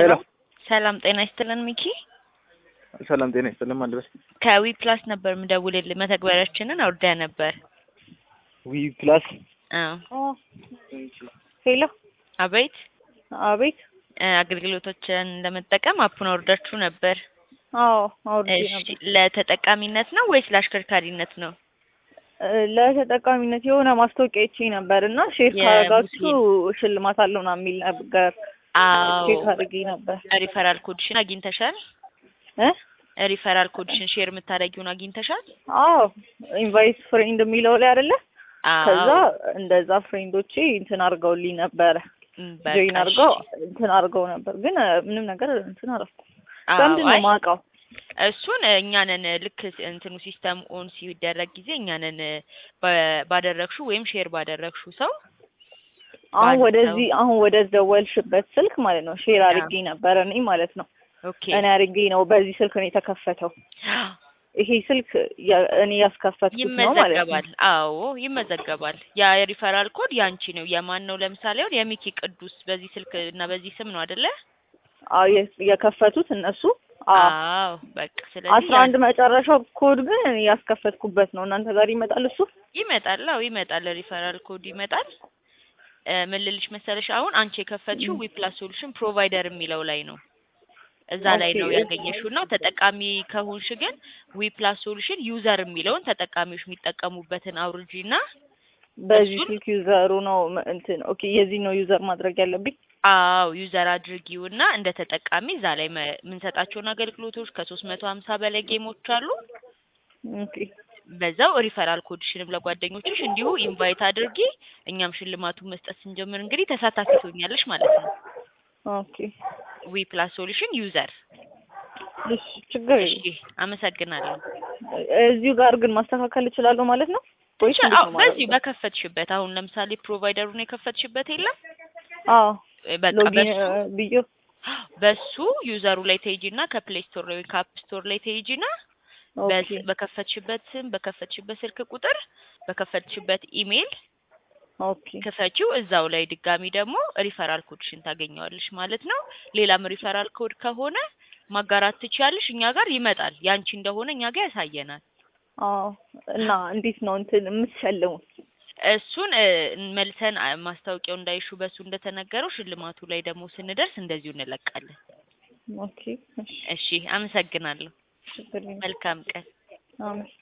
ሄሎ ሰላም ጤና ይስጥልን ሚኪ። ሰላም ጤና ይስጥልን ማልበስ ከዊ ፕላስ ነበር ምደውልልህ መተግበሪያችንን አውርደህ ነበር። ዊ ፕላስ አዎ ሄሎ አቤት አቤት። እ አገልግሎቶችን ለመጠቀም አፑን አውርዳችሁ ነበር። አዎ አውርጄ እሺ ነበር። ለተጠቃሚነት ነው ወይስ ለአሽከርካሪነት ነው? እ ለተጠቃሚነት የሆነ ማስታወቂያ አይቼ ነበር እና ሼር ካረጋችሁ ሽልማት አለው ምናምን የሚል ነገር አዎ ሼር አድርጌ ነበር ሪፈራል ኮድሽን አግኝተሻል? እ ሪፈራል ኮድሽን ሼር የምታደርጊውን አግኝተሻል? አዎ ኢንቫይት ፍሬንድ የሚለው ላይ አይደለ? ከዛ አዎ እንደዛ ፍሬንዶቼ እንትን አድርገውልኝ ነበረ እም፣ ጆይን በቃ አድርገው እሺ። እንትን አድርገው ነበር፣ ግን እ ምንም ነገር እንትን አላልኩም። አዎ፣ በምንድን ነው አይ የማውቀው? እሱን እኛንን ልክ እንትኑ ሲስተም ኦን ሲደረግ ጊዜ እኛንን በ- ባደረግሽው ወይም ሼር ባደረግሽው ሰው አሁን ባንክ ወደዚህ አሁን ወደ ደወልሽበት ስልክ ማለት ነው ሼር ያ። አድርጌ ነበረ እኔ ማለት ነው ኦኬ እኔ አድርጌ ነው በዚህ ስልክ ነው የተከፈተው። ይሄ ስልክ ያ- እኔ ያስከፈትኩት ነው ማለት ነው። ይመዘገባል። አዎ ይመዘገባል። ያ የሪፈራል ኮድ ያንቺ ነው። የማን ነው? ለምሳሌ አሁን የሚኪ ቅዱስ በዚህ ስልክ እና በዚህ ስም ነው አይደለ? አዎ የ- የከፈቱት እነሱ። አዎ አዎ በቃ ስለዚህ አስራ አንድ መጨረሻው ኮድ ግን እኔ ያስከፈትኩበት ነው። እናንተ ጋር ይመጣል እሱ? ይመጣል። አዎ ይመጣል። ሪፈራል ኮድ ይመጣል። እ ምን ልልሽ መሰለሽ አሁን አንቺ የከፈትሽው ዊ ፕላስ ሶሉሽን ፕሮቫይደር የሚለው ላይ ነው። እዛ ላይ ነው ኦኬ። ያገኘሽው እና ተጠቃሚ ከሆንሽ ግን ዊ ፕላስ ሶሉሽን ዩዘር የሚለውን ተጠቃሚዎች የሚጠቀሙበትን አውርጂ እና በዚህ እሱን- ስልክ ዩዘሩ ነው ም- እንትን ኦኬ፣ የዚህ ነው ዩዘር ማድረግ ያለብኝ። አዎ ዩዘር አድርጊው እና እንደ ተጠቃሚ እዛ ላይ መ- የምንሰጣቸውን አገልግሎቶች ከሶስት መቶ ሀምሳ በላይ ጌሞች አሉ። ኦኬ በዛው ሪፈራል ኮድሽንም ለጓደኞችሽ እንዲሁ ኢንቫይት አድርጊ። እኛም ሽልማቱን መስጠት ስንጀምር እንግዲህ ተሳታፊ ትሆኛለሽ ማለት ነው። ኦኬ፣ ዊ ፕላስ ሶሉሽን ዩዘር። እሺ፣ ችግር እሺ የለም። አመሰግናለሁ። እዚሁ ጋር ግን ማስተካከል እችላለሁ ማለት ነው ወይስ ትችል- እንዴት አዎ ነው በዚሁ ማለት ነው? በከፈትሽበት አሁን ለምሳሌ ፕሮቫይደሩን የከፈትሽበት የለም አዎ እ በቃ ሎጊን በሱ ብዬ በሱ ዩዘሩ ላይ ትሄጂና ከፕሌይ ስቶር ወይ ከአፕ ስቶር ላይ ትሄጂና ኦኬ በስ- በከፈትሽበት ስም በከፈትሽበት ስልክ ቁጥር በከፈትሽበት ኢሜይል ኦኬ ክፈቺው። እዛው ላይ ድጋሚ ደግሞ ሪፈራል ኮድሽን ታገኘዋለሽ ማለት ነው። ሌላም ሪፈራል ኮድ ከሆነ ማጋራት ትችያለሽ። እኛ ጋር ይመጣል። ያንቺ እንደሆነ እኛ ጋር ያሳየናል። አዎ እና እንዴት ነው እንትን የምትሸልሙት? እሱን እ፣ መልሰን አ- ማስታወቂያው እንዳይሹ በሱ እንደተነገረው ሽልማቱ ላይ ደግሞ ስንደርስ እንደዚሁ እንለቃለን። ኦኬ እሺ እሺ፣ አመሰግናለሁ። ችግር የለም። መልካም ቀን። አሜን